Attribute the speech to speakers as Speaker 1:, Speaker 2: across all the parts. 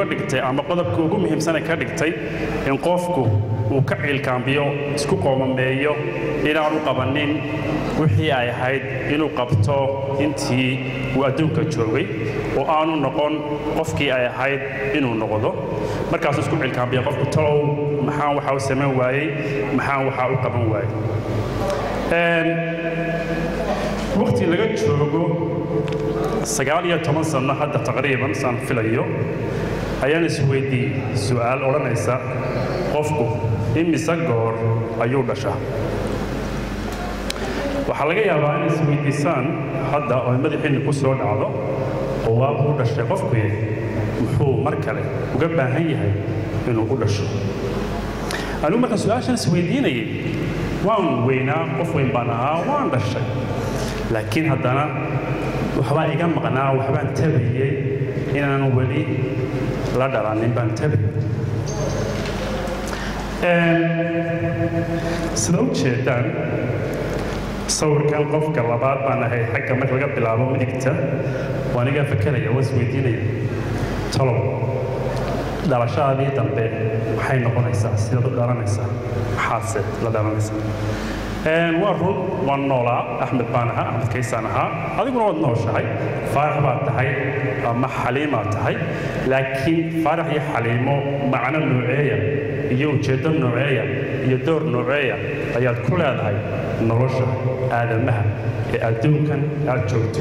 Speaker 1: uga dhigtay ama qodobka ugu muhiimsana ka dhigtay in qofku uu ka ciilkaambiyo isku qoomameeyo inaanu qabanin wixii ay ahayd inuu qabto intii uu adduunka joogay oo aanu noqon qofkii ay ahayd inuu noqdo markaasuu isku ciilkaambiya qofku talow maxaan waxaa u samayn waayey maxaan waxaa u qaban waayey waqti laga joogo sagaal iyo toban sanno hadda taqriiban saan filayo ayaan isweydiiyey su'aal odhanaysa qofku imise goor ayuu dhashaa waxaa laga yaabaa inay isweydiisaan hadda oo madaxiinni ku soo dhacdo oo waa uu dhashay qofkuye muxuu mar kale uga baahan yahay inuu u dhasho anigu markaan su-aashaan isweydiinayay waan weynaa qof weyn baan ahaa waan dhashay laakiin haddana waxbaa iga maqnaa waxbaan tabayey inaanan weli la dhalanin baan tabay sida u jeedaan sawirkan qofka labaad baan ahay xagga marka laga bilaabo midigta waa anigaa fakeraya waa isweydiinaya talow dhalashadaadii dambe maxay noqonaysaa sidaad u dhalanaysaa maxaadse la dhalanaysaa waa run waan noolaa axmed baan ahaa axmed kaysaan ahaa adiguna waad nooshahay faarax baad tahay ama xaliimaad tahay laakiin faarax iyo xaliimo macno nooceeya iyo ujeeddo nooceeya iyo door nooceeya ayaad ku leedahay nolosha aadamaha ee adduunkan aad joogto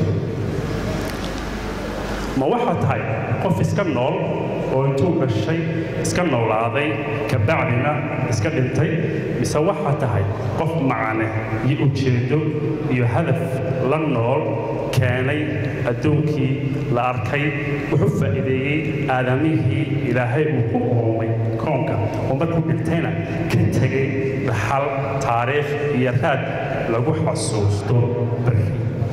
Speaker 1: ma waxaad tahay qof iska nool oo intuu dhashay iska noolaaday kabacdina iska dhintay mise waxaa tahay qof macane iyo ujeeddo iyo hadaf la nool keenay adduunkii la arkay wuxuu faa'iideeyey aadamihii ilaahay uu ku uumay koonka oo markuu dhintayna ka tegay dhaxal taariikh iyo raad lagu xasuusto barri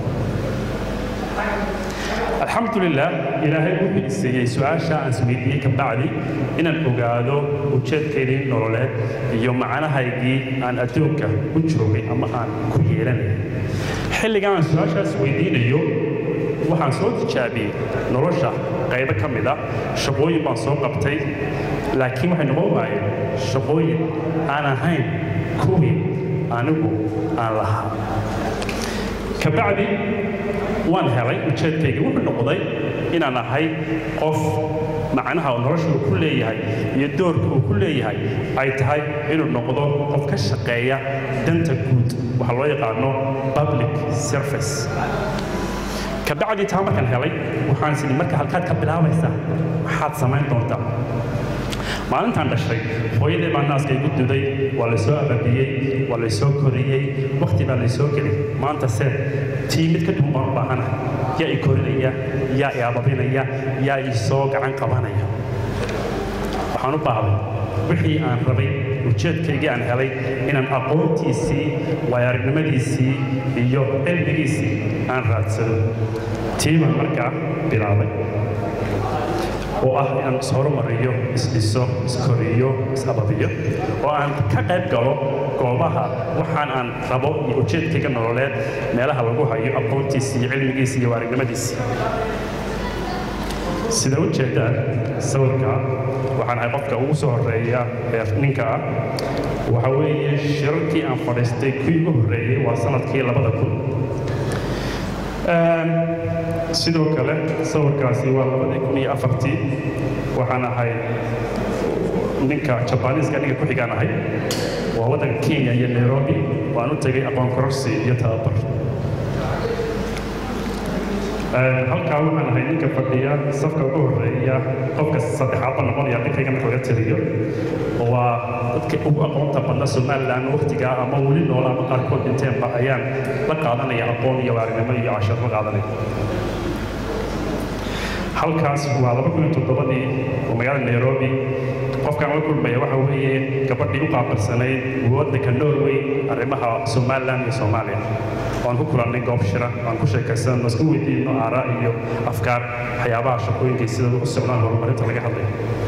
Speaker 1: alxamdulilah ilaahay wuxuu isiiyey su-aasha aan isweydiiyey ka bacdi inaan ogaado ujeedkaydii nololeed iyo macnahaygii aan adduunka u joogay ama aan ku yeelanay xilligan aan su-aashaas weydiinayo waxaan soo tijaabiyey nolosha qaybo ka mid a shaqooyin baan soo qabtay laakiin waxay noqon waayeen shaqooyin aan ahayn kuwii anigu aan lahaa kabacdi waan helay ujeedkayga wuxuu noqday inaan ahay qof macnaha nolosha uu ku leeyahay iyo doorka uu ku leeyahay ay tahay inuu noqdo qof ka shaqeeya danta guud waxaa loo yaqaano public service kabacdii taa markaan helay waxaan is idhi marka halkaad ka bilaabaysaa maxaad samayn doontaa maalintaan dhashay hooyadee baa naaska igu duday waa laysoo ababiyey waa laysoo koriyey wakhti baa laysoo gelay maanta se tii mid ka duwan baan u baahanahay yaa i korinaya yaa i ababinaya yaa i soo gacan qabanaya waxaan u baahday wixii aan rabay ujeedkaygii aan helay inaan aqoontiisii waayaaragnimadiisii iyo cilmigiisii aan raadsado tii baan markaa bilaabay oo ah inaan ishorumariyo isdhiso iskoriyo isababiyo oo aan ka qayb galo goobaha waxaan aan rabo iyo ujeedkayga nololeed meelaha lagu hayo aqoontiisii iyo cilmigiisii iyo waaragnimadiisii sida u jeedaan sawirka waxaan ahay qofka ugu soo horeeya ee ninka ah waxa weeye shirarkii aan fadhiistay kii ugu horreeyey waa sanadkii labada kun sidoo kale sawirkaasi waa labadii kun iyo afartii waxaan ahay ninka jabaniiska ninka ku xigaan ahay waa waddanka kenya iyo nairobi waan u tegay aqoon kororsi iyo tababar halkaa waxaan ahay ninka fadhiya safka ugu horreeya qofka saddexaadba noqonaya ninkayga marka laga tiriyo waa dadka ugu aqoonta badna somalilan waqtigaa ama weli noola ama qaarkood dhinteenba ayaan la qaadanaya aqoon iyo waarinimo iyo cashar la qaadanaya halkaas waa laba kun iyo toddobadii oo magaalada nairobi qofkaan la kulmaya waxa weeye gabadhii u qaabilsanayd waddanka norway arrimaha somalilan iyo soomaaliya waan ku kulannay goob shira waan ku sheekaysanno isku weydiino aaraa iyo afkaar waxyaabaha shaqooyinkay sida u socdaan horumarinta laga hadlayo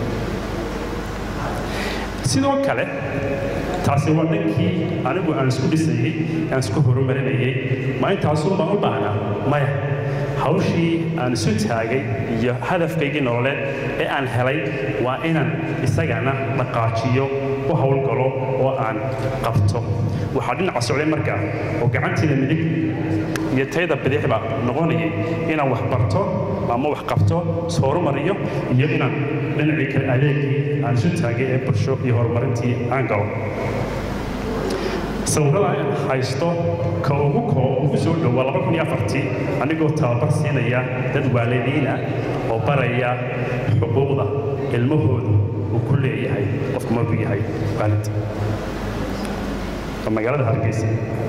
Speaker 1: sidoo kale taasi waa dhankii anigu aan isku dhisayey aan isku horumarinayey ma intaasun baan u baahnaa maya hawshii aan isu taagay iyo hadafkaygii nololeed ee aan helay waa inaan isagana dhaqaajiyo u howlgalo oo aan qabto waxaa dhinaca socday markaa oo gacantiina midig iyo tayda bidixba noqonayay inaan wax barto ama wax qabto ishorumariyo iyo inaan dhinacii kale adeegii aan isu taagay ee bulsho iyo horumarintii aan galo sawirada aan haysto ka ugu koo ugu soo dhowaa laba kun iyo afartii anigoo tababar siinaya dad waalidiina oo baraya xuquuqda ilmahoodu uu ku leeyahay qofku markuu yahay waalid waa magaalada hargeysa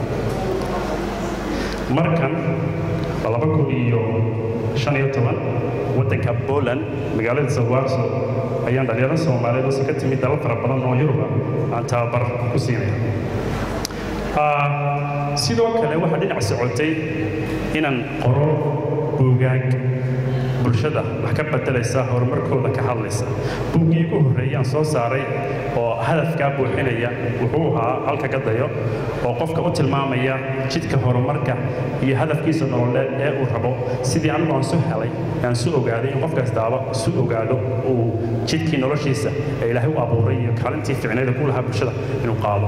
Speaker 1: markan waa laba kun iyo shan iyo toban waddanka poland magaalada sawarso ayaan dhalinyaro soomaaliyeed oo si ka timid dalal fara badan oo yuruba aan tababar ku siinaya sidoo kale waxaa dhinac socotay inaan qoro buugaag bulshada wax ka bedelaysa horumarkooda ka hadlaysa buuggii ugu horreeyay aan soo saaray oo hadafkaa buuxinaya wuxuu ahaa halka gadayo oo qofka u tilmaamaya jidka horumarka iyo hadafkiisa nololeed ee uu rabo sidii anigu aan su helay aan su ogaaday in qof kastaaba su ogaado uu jidkii noloshiisa ee ilaahay u abuuray iyo kaalintii ficneeda ku lahaa bulshada inuu qaado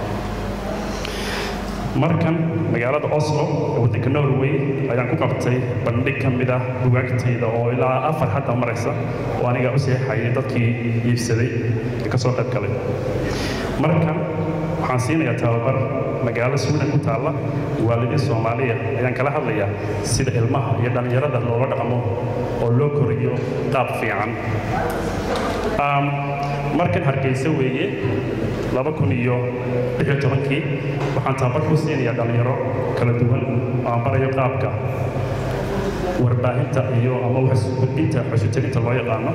Speaker 1: markan magaalada oslo ee waddanka norway ayaan ku qabtay bandhig ka mid ah bugaagtayda oo ilaa afar hadda maraysa oo aniga u seexayay dadkii iibsaday ee ka soo qayb galay markan waxaan siinayaa tababar magaalo sweden ku taalla waalidiin soomaaliya ayaan kala hadlayaa sida ilmaha iyo dhallinyarada loola dhaqmo oo loo koriyo qaab fiican markan hargeysa weeye laba kun iyo lix iyo tobankii waxaan tababar ku siinayaa dhallinyaro kala duwan oo aan barayo qaabka warbaahinta iyo ama gudbinta xusutalinta loo yaqaano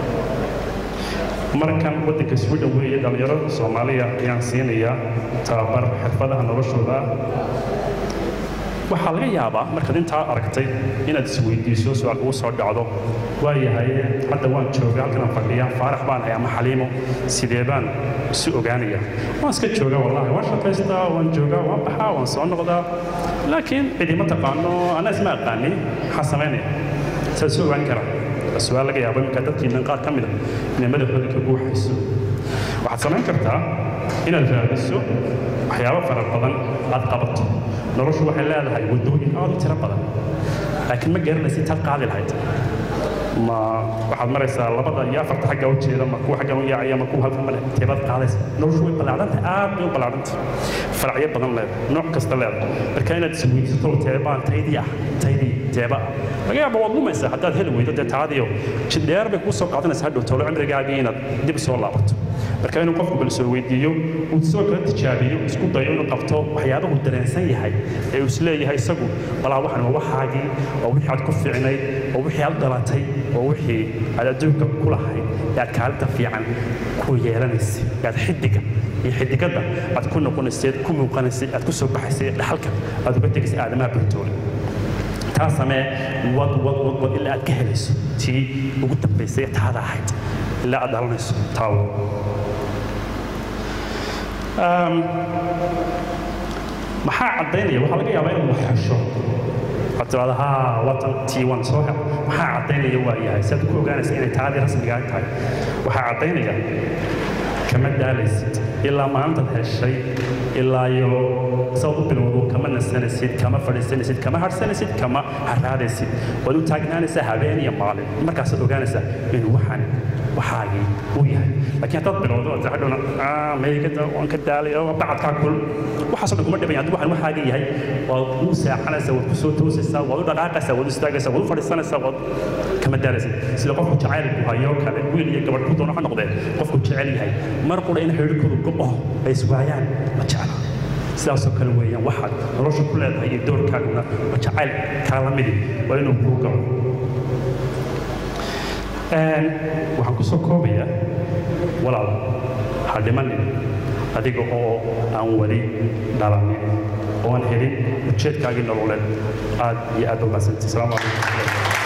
Speaker 1: markan waddanka sweden weeye dhallinyaro soomaaliya ayaan siinayaa tababar xirfadaha noloshooda waxaa laga yaabaa markaad intaa aragtay inaad isweydiiso su-aal kugu soo dhacdo waayahay hadda waan jooga halkan aan fadhiya faarax baan hay ama xaliimo sidee baan isu ogaanaya waan iska jooga wallahi waan shaqaystaa waan joogaa waan baxaa waan soo noqdaa laakiin cidima taqaano anaa isma aqaanin maxaa samaynaya saa isu ogaan kara su-aal laga yaabo iminka dadkiinan qaar ka mida inay madaxooda ka buuxayso waxaad samayn kartaa inaad raadiso waxyaabo fara badan aad qabato noloshu waxay leedahay waddooyin aad u tiro badan laakiin ma garanaysid taad qaadi lahayd ma waxaad maraysaa labada iyo afarta xagga u jeeda ma kuwa xaggan u yaacaya ma kuwa halkan male teebaad qaadaysa noloshu way ballaadhantahay aad bay u ballaadhantahay faracyo badan leedahay nooc kasta leedahay marka inaad isweydiisato teebaan taydii ah taydii teeba ah laga yaaba waad lumaysaa haddaad heli weydo dee taadiyo jidheer bay kuu soo qaadanaysaa hadhow tolo cimrigaagii inaad dib soo laabato marka inuu qofku bal soo weydiiyo uu soo kala tijaabiyo isku dayo inuu qabto waxyaabahu dareensan yahay ee uu isleeyahay isagu balaa waxan waa waxaagii waa wixii aad ku fiicnayd waa wixii aad dhalatay waa wixii aad adduunka ku lahayd ee aad kaalinta fiican ku yeelanaysay ee aad xidiga iyo xidigadda aad ku noqonaysay ku muuqanaysay aad ku soo baxaysay dhaxalka aad uga tegaysay aadamaha bartooda taa samee wad wad wad wad ilaa aad ka helayso tii ugu dambaysay ee taada ahayd ilaa aad dhalanayso taawo maxaa caddaynaya waxaa laga yaabaa inaad wax hesho waxaad tiraahdaa haa watan tii waan soo hel maxaa caddaynaya waa yahay si aad ku ogaanaysa inay taadii rasmigaa tahay waxaa caddaynaya kama daalaysid ilaa maalintaad heshay ilaa iyo saad u bilowdo kama nasanaysid kama fadhiisanaysid kama harsanaysid kama haraadaysid waad u taagnaanaysaa habeen iyo maalin markaasaad ogaanaysaa inuu waxaan waxaagii uu yahay laakiin haddaad bilowdo aad hadhowna meygada waan ka daalay oo bacadkaa kul waxaasoo dhan kuma dhiban haddii waxaan waxaaga yahay waad u seexanaysaa waad ku soo toosaysaa waad u dhaqaaqaysaa waad u istaagaysaa waad u fadhiisanaysaa waad kama daalaysid sida qofku jacaylku hayo kale wiil iyo gabadh ku doono ha noqdee qofku jecel yahay mar qura in xidhiirkoodu go'o ay iswaayaan ma jecla sidaasoo kale weeyaan waxaad nolosha ku leedahay iyo doorkaaguna waa jacayl kaala midi waa inuu kuu galo waxaan ku soo koobayaa walaal ha dhimanin adiga oo aan weli dhalanin oo aan helin ujeedkaagii nololeed aad iyo aad u mahadsantay asalaamu calaykum